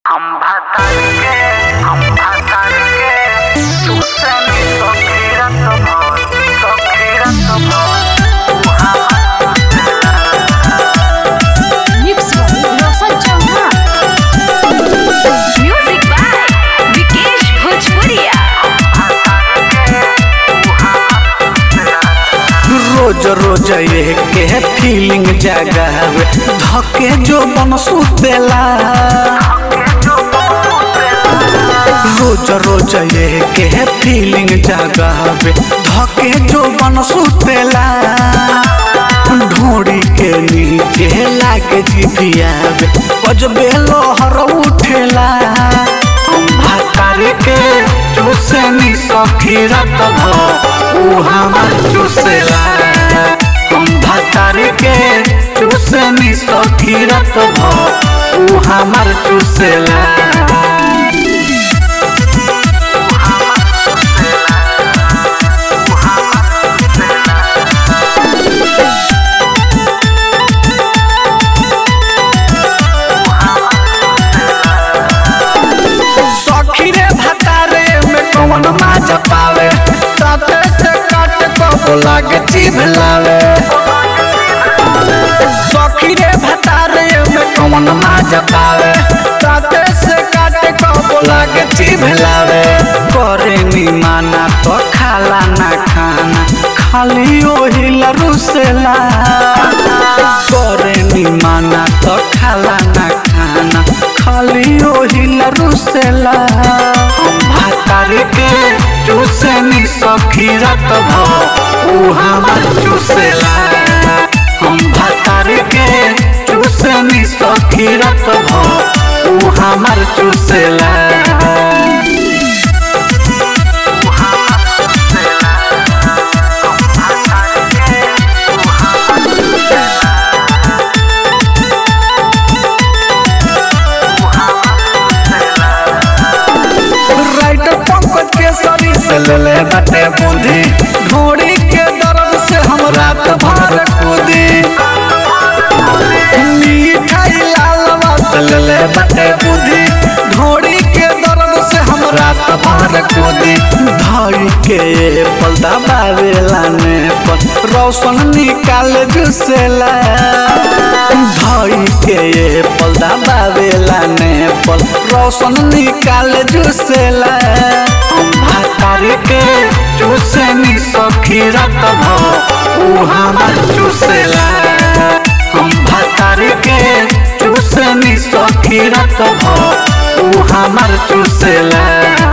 खंभा तारीके खंभा तारीके तुसनी सखीरत भोर सखीरत भोर Mix by Roshan Chauhan. Music by Vikesh Bhojpuria. रोज रोज ये के फीलिंग जगावे धके जो बन सुतेला रोज रोज ये के फीलिंग जगावे धके जो बन सुतेला ढोड़ी के नीचे लागे जिभियावे बजबे लोहर उठेला भातार के चूसनी सखीरत भ ऊ हमर चूसेला हम भातार के चूसनी सखीरत भ ऊ हमर चूसेला सखी रे भतारे में कौन माज पावे ताते से काट को लागे जीभ लावे सखी रे भतारे में कौन माज पावे ताते से काट को लागे जीभ लावे करे नी माना तो खाला ना खाना खाली ओही लरुसेला करे नी माना तो खाला ना खाना खाली ओही लरुसेला हम भातार के चूसनी सखीरत भ ऊ हमर चूसेला हम भातार के चूसनी सखीरत भ ऊ हमर चूसेला राइट पंकज के शरीर से ले ले बटे बूंदी घोड़ी के दर्द से हम रात भर कूदी मिठाई लालवा से ले ले बटे बूंदी घोड़ी के दर्द से हम रात भर कूदी धाई के पलदा बावेला ने पर रोशन निकाल जुसेला धाई के पलदा बावेला ने पर रोशन निकाल जुसेला हम भातार के चूसनी सखीरत भ ऊ हमर चूसेला हम भातार के चूसनी सखीरत भ ऊ हमर चूसेला